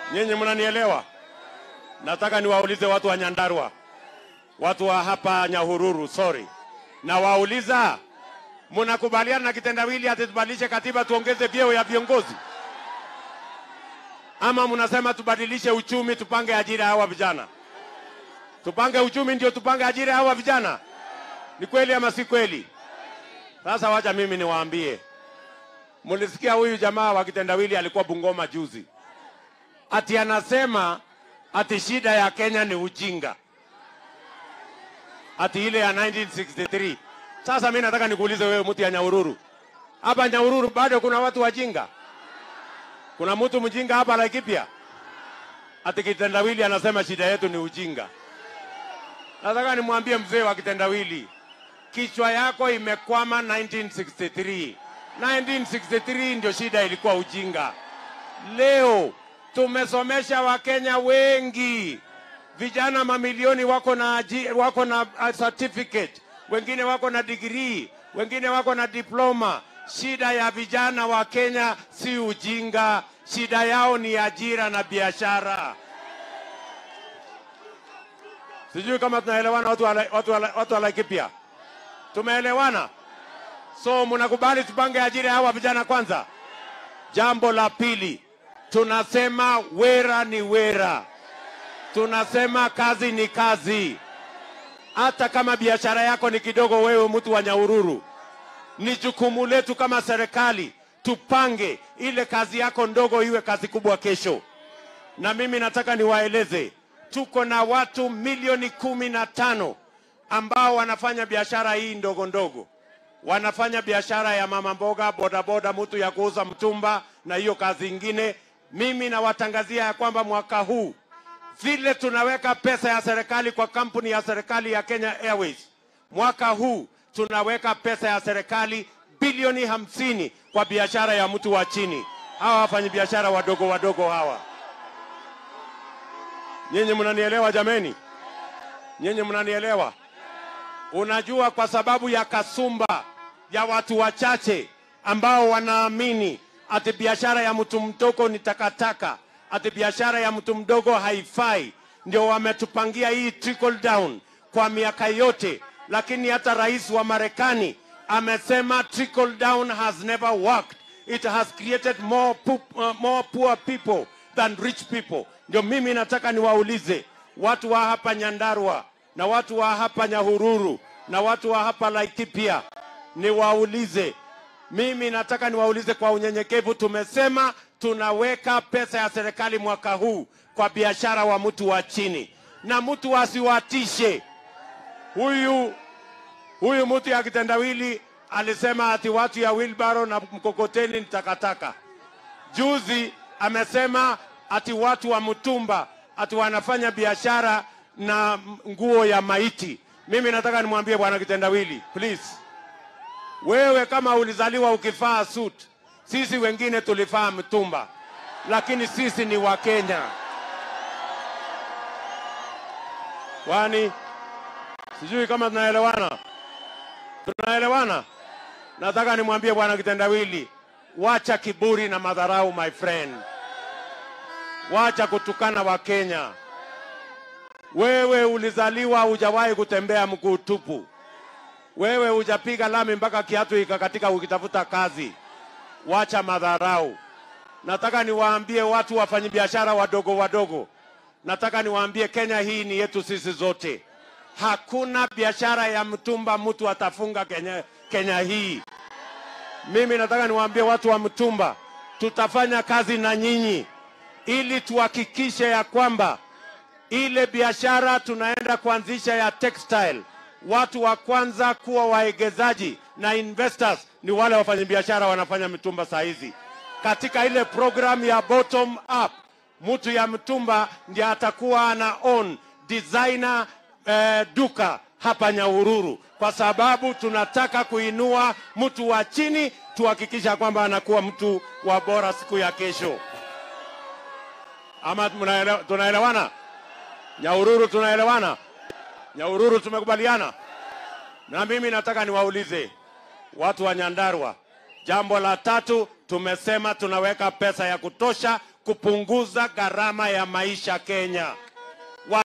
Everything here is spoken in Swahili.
Nyinyi mnanielewa? Nataka niwaulize watu wa Nyandarua, watu wa hapa Nyahururu, sorry, na wauliza, mnakubaliana na kitendawili ati tubadilishe katiba tuongeze vyeo ya viongozi, ama mnasema tubadilishe uchumi tupange ajira hawa vijana? Tupange uchumi ndio tupange ajira hawa vijana? Ni kweli ama si kweli? Sasa wacha mimi niwaambie, mulisikia huyu jamaa wa kitendawili alikuwa Bungoma juzi, ati anasema ati shida ya Kenya ni ujinga, ati ile ya 1963. Sasa mimi nataka nikuulize wewe, mtu ya Nyahururu, hapa Nyahururu bado kuna watu wajinga? Kuna mtu mjinga hapa Laikipia? Ati kitendawili anasema shida yetu ni ujinga. Nataka nimwambie mzee wa kitendawili, kichwa yako imekwama 1963. 1963 ndio shida ilikuwa ujinga. Leo tumesomesha Wakenya wengi, vijana mamilioni wako na, aji- wako na uh, certificate, wengine wako na degree, wengine wako na diploma. Shida ya vijana wa Kenya si ujinga, shida yao ni ajira na biashara. Sijui kama tunaelewana watu wa, watu wa, watu wa Laikipia, tumeelewana? So mnakubali tupange ajira ya hawa vijana kwanza? Jambo la pili, tunasema wera ni wera, tunasema kazi ni kazi. Hata kama biashara yako ni kidogo, wewe mtu wa Nyahururu, ni jukumu letu kama serikali tupange ile kazi yako ndogo iwe kazi kubwa kesho. Na mimi nataka niwaeleze, tuko na watu milioni kumi na tano ambao wanafanya biashara hii ndogo ndogo wanafanya biashara ya mama mboga, bodaboda, mtu ya kuuza mtumba na hiyo kazi ingine. Mimi nawatangazia ya kwamba mwaka huu vile tunaweka pesa ya serikali kwa kampuni ya serikali ya Kenya Airways, mwaka huu tunaweka pesa ya serikali bilioni hamsini kwa biashara ya mtu wa chini, hawa wafanyabiashara wadogo wadogo hawa. Nyinyi mnanielewa jameni? Nyinyi mnanielewa? Unajua, kwa sababu ya kasumba ya watu wachache ambao wanaamini ati biashara ya mtu mdogo ni takataka, ati biashara ya mtu mdogo haifai, ndio wametupangia hii trickle down kwa miaka yote. Lakini hata rais wa Marekani amesema trickle down has never worked. It has created more, pu- uh, more poor people than rich people. Ndio mimi nataka niwaulize watu wa hapa Nyandarua na watu wa hapa Nyahururu na watu wa hapa Laikipia, niwaulize mimi nataka niwaulize kwa unyenyekevu. Tumesema tunaweka pesa ya serikali mwaka huu kwa biashara wa mtu wa chini, na mtu asiwatishe huyu huyu mtu ya kitendawili alisema ati watu ya wilbaro na mkokoteni ni takataka. Juzi amesema ati watu wa mtumba ati wanafanya biashara na nguo ya maiti. Mimi nataka nimwambie bwana kitendawili, please, wewe kama ulizaliwa ukivaa suit, sisi wengine tulivaa mtumba, lakini sisi ni Wakenya. Kwani sijui kama tunaelewana, tunaelewana? Nataka nimwambie bwana kitendawili, wacha kiburi na madharau, my friend, wacha kutukana Wakenya. Wewe ulizaliwa hujawahi kutembea mguu tupu. Wewe hujapiga lami mpaka kiatu ikakatika ukitafuta kazi. Wacha madharau. Nataka niwaambie watu wafanyabiashara wadogo wadogo, nataka niwaambie Kenya hii ni yetu sisi zote. Hakuna biashara ya mtumba mtu atafunga Kenya, Kenya hii. Mimi nataka niwaambie watu wa mtumba, tutafanya kazi na nyinyi ili tuhakikishe ya kwamba ile biashara tunaenda kuanzisha ya textile, watu wa kwanza kuwa waegezaji na investors ni wale wafanyabiashara wanafanya mitumba saa hizi. Katika ile program ya bottom up, mtu ya mtumba ndiye atakuwa ana own designer eh, duka hapa Nyahururu, kwa sababu tunataka kuinua mtu wa chini, tuhakikisha kwamba anakuwa mtu wa bora siku ya kesho. Ama mnaelewa- tunaelewana? Nyahururu tunaelewana? Nyahururu tumekubaliana? Na mimi nataka niwaulize watu wa Nyandarua, jambo la tatu, tumesema tunaweka pesa ya kutosha kupunguza gharama ya maisha Kenya.